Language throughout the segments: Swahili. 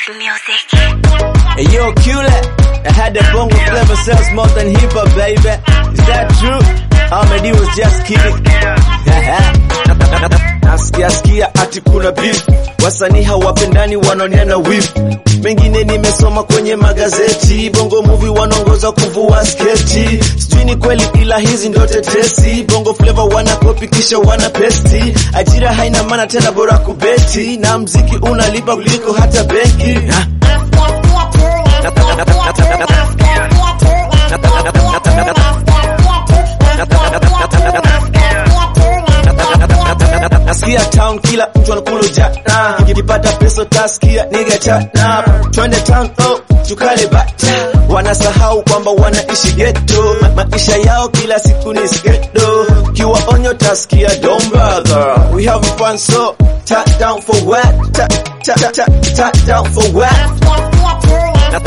Wave Music. Hey yo, Q-Lat, I had the bongo flavor sells more than hip hop, baby. Is that true? Ahmed was just kidding. Nasikia sikia ati kuna beef, wasanii hawapendani wanaonena wivu. Mengine nimesoma kwenye magazeti, bongo movie wanaongoza kuvua sketi. Sijui ni kweli, ila hizi ndo tetesi. Bongo flavor wana kopi kisha wana pesti. Ajira haina maana tena, bora kubeti, na mziki unalipa kuliko hata benki. Ha? Nasikia town kila mtu anakula jana, nikipata pesa tasikia nigga chana. Twende town oh, tukale bata. Wanasahau kwamba wanaishi ghetto, Ma maisha yao kila siku ni skedo. Kiwa onyo tasikia don't bother. We have fun so tap down for what? Tap tap tap tap tap down for what?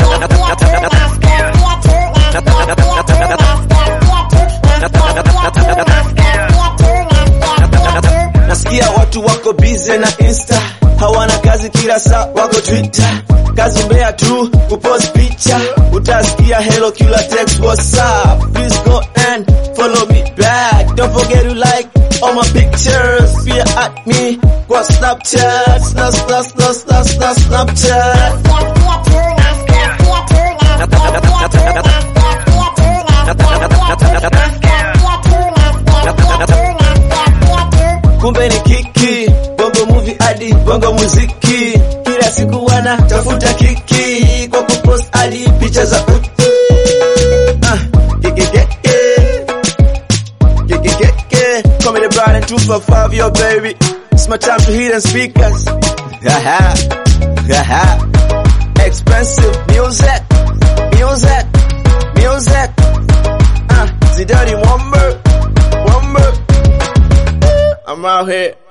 Nasikia watu wako busy na Insta, hawana kazi, kila saa wako Twitter, kazi mbea tu kupost picha. Utasikia hello kila text what's up, please go and follow me back. Don't forget to like all my pictures, pia at me kwa Snapchat, snap snap snap snap snap Snapchat. kumbe ni kiki bongo movie hadi bongo muziki kila siku wana tafuta kiki kwa kupost hadi picha za uchi Ah, kikikeke. Kikikeke. Comedy brand and 255 yo baby it's my time to hit and speakers Haha. Haha. expensive music music music Ah, Zidani one more one more I'm out here